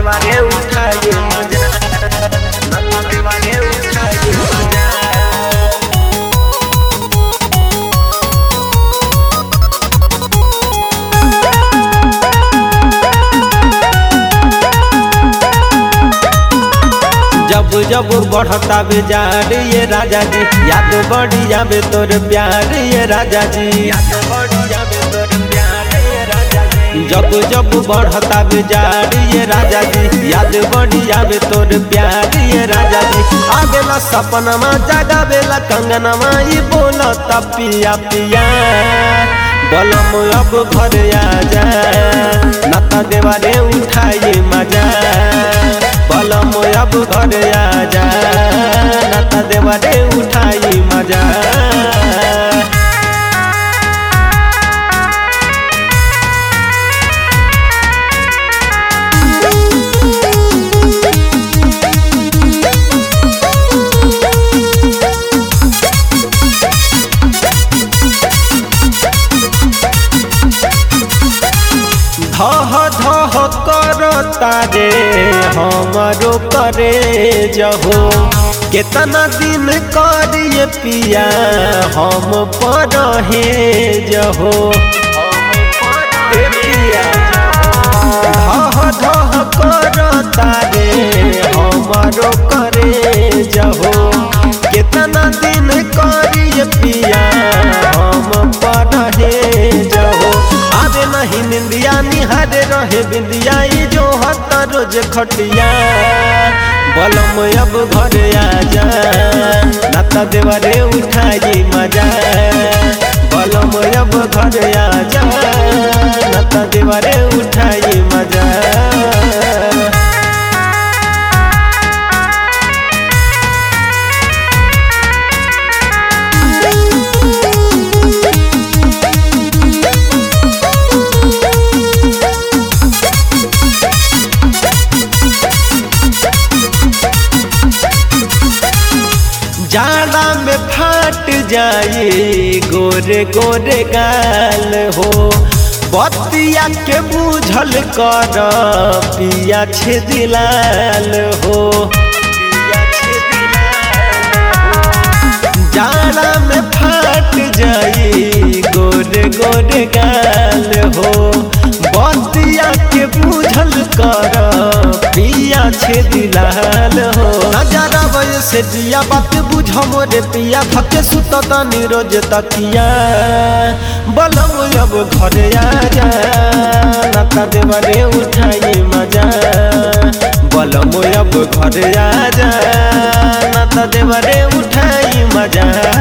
देवाने उठाए मजा नाता देवाने उठाए मजा जब जब बढ़ता बेजार ये राजा जी याद बढ़ी जाबे तोर प्यार ये राजा जी याद बढ़ी जाबे तोर प्यार ये राजा जी जब जब बढ़ता बेजार ये राजा जी याद बढ़ी जाबे तोर प्यार ये राजा जी आवेला सपनमा जगावेला कंगनमा ई बोलता पिया पिया बलम अब घर आजा नाता देवारे उठाई मजा बलम अब घर आजा नाता देवारे उठाई मजा धह धह करता रे हमारो करे जहो केतना दिन करिए पिया हम पर हे जहो ए पिया धह धह करता रे हमारो करे जहो केतना दिन करिए पिया हम पर हे जहो आवे नहीं निंदिया निहारे रहे बिंदिया ई जो हत रोज खटिया बलम अब घर आजा नाता देवारे उठाई मजा बलम अब घर आजा नाता देवारे उठाई मजा जाड़ा में फाट जाए गोरे गोरे गाल हो बतिया के बूझल कर पिया छे दिलाल हो जाड़ा में फाट जाए गोरे गोरे गाल हो बतिया के बूझल कर पिया छे दिलाल हो नजारा वजह से दिया बात बुझ मोरे पिया थके सुत तनी रोज तकिया बलम अब घर आजा नाता देवरे उठाई मजा बलम अब घर आजा नाता देवरे उठाई मजा